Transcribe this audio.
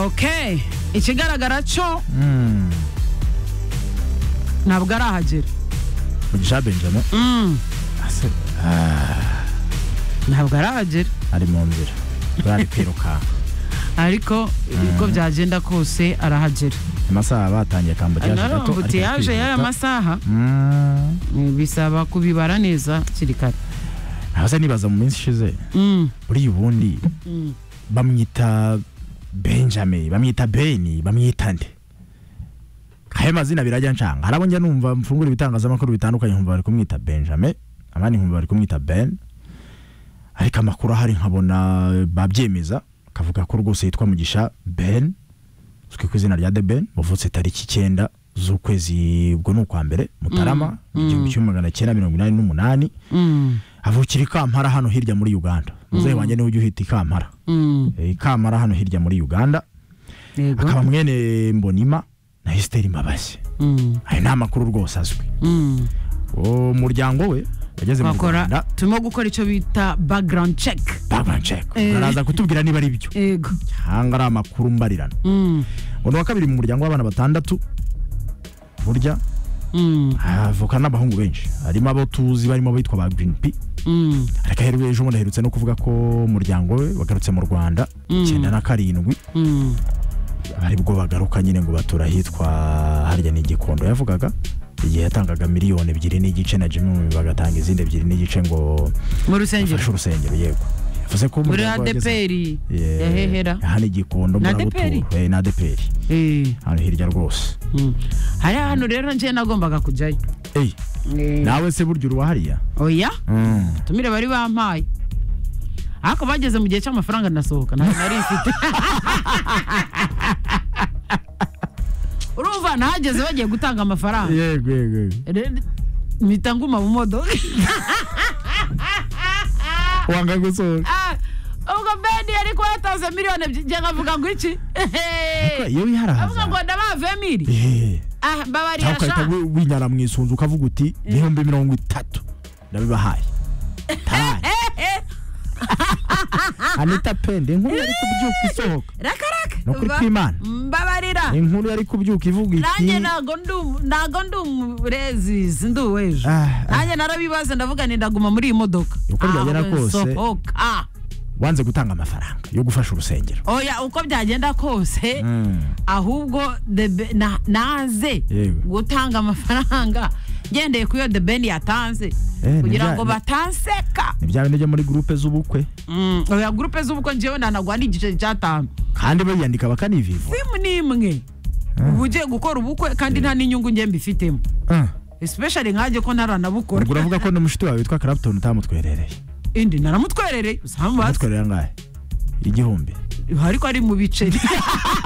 okay ikigaragara cyo ntabwo arahagera mugisha benjame ase ntabwo arahagera ari mu nzira bari kwirukanka ariko uko byagenda kose arahagera amasaha batangiye kambugira nawe gato ambutiyaje y'aya masaha Mm. eh, bisaba kubibara neza hakiri kare aho se nibaza mu minsi ishize Mm, buriya ubundi mm. bamwita benjamin bamwita beni bamwita nde ayo mazina birajya ncanga harabo njya numva mfungura ibitangazamakuru bitandukanye nkumva bari kumwita benjamin abandi nkumva bari kumwita ben ariko amakuru ahari nkabona babyemeza akavuga ko rwose yitwa mugisha ben uzwi ku izina rya the ben wavutse tariki icyenda z'ukwezi ubwo ni ukwa mbere mutarama igihumbi kimwe magana cyenda mirongo inani n'umunani Mm, avukira i kampara hano hirya muri uganda muzehe wanjye niwe ujya uhita i kampara mm. i kampara hano hirya muri uganda yego akaba mwene mbonima na esiteri mabasi Mm, ayo ni amakuru rwose azwi mm. uwo muryango we wageze mu bakora rwanda turimo gukora icyo bita background check babanceko Eh. baraza kutubwira niba ari byo yego cyangwa ari amakuru mbarirano Mm, uno wa kabiri mu muryango w'abana batandatu burya mm, havuka n'abahungu benshi harimo abo tuzi barimo abitwa ba green p mm, ariko aheruye ejo bundi aherutse no kuvuga ko umuryango we wagarutse mu rwanda icyenda na karindwi mm. ari bwo bagaruka nyine ngo batura ahitwa harya ni igikondo yavugaga igihe yatangaga miliyoni ebyiri n'igice na jimmy Mumbi bagatanga izindi ebyiri n'igice ngo mu rusengero afashe urusengero yego yavuze ko muri umuryango wageze- adeperi Yeah. yahehera hano igikondo Na murabutura ADPR? Eh, na adeperi Eh, hano hirya rwose mm. hariya hano rero njye nagombaga kujyayo eyi Eh, nawe se burya uruwa hariya oya Mm. tumire bari bampaye ariko bageze mu gihe cy'amafaranga nasohoka ntabwo nari mfite urumva nahageze bagiye gutanga amafaranga yego yego yego. Rero mpita nguma mu modoka wanga gusohoka Ah, ubwo bedi yari kuba yatanze miliyoni ebyiri njye nkavuga ngo iki Ko iyo wiharaza avuga ngo ndabahavuye miri Eh, Ah, mbabarira cyangwa ugahita sha wi- winyara mu isunzu ukavuga uti ibihumbi mirongo itatu ndabibahaye tabaye anita pende inkuru yari kubyuka isohoka rakaraka ni ukuri kw'imana mbabarira inkuru yari kubyuka ivuga nanjye iki ntago ndi umu- ntago ndi umurezi sinduwejo Ah, ah. nanjye narabibaza ndavuga nti ndaguma muri iyi modoka Uko byagera Ah, we, kose. sohoka wanze gutanga amafaranga yo gufasha urusengero oya uko byagenda kose ahubwo the Be- na- naze Yego. gutanga amafaranga ngendeye ku yo the ben yatanze Eh, kugira nibya- ngo ni- batanseka ni bya bindi byo muri gurupe z'ubukwe Mm, oya gurupe z'ubukwe ngewe nanagwa n'igice cy'atanu kandi bayiyandika bakanivivu simu ni imwe uba ugiye gukora ubukwe kandi nta n'inyungu nge mbifitemo especially nkanjye ko ntaranabukora ubwo uravuga ko n'umushiti wawe witwa karaputoni utamutwerereye indi naramutwerereye usanga atwerera angahe igihumbi ariko ari mu biceri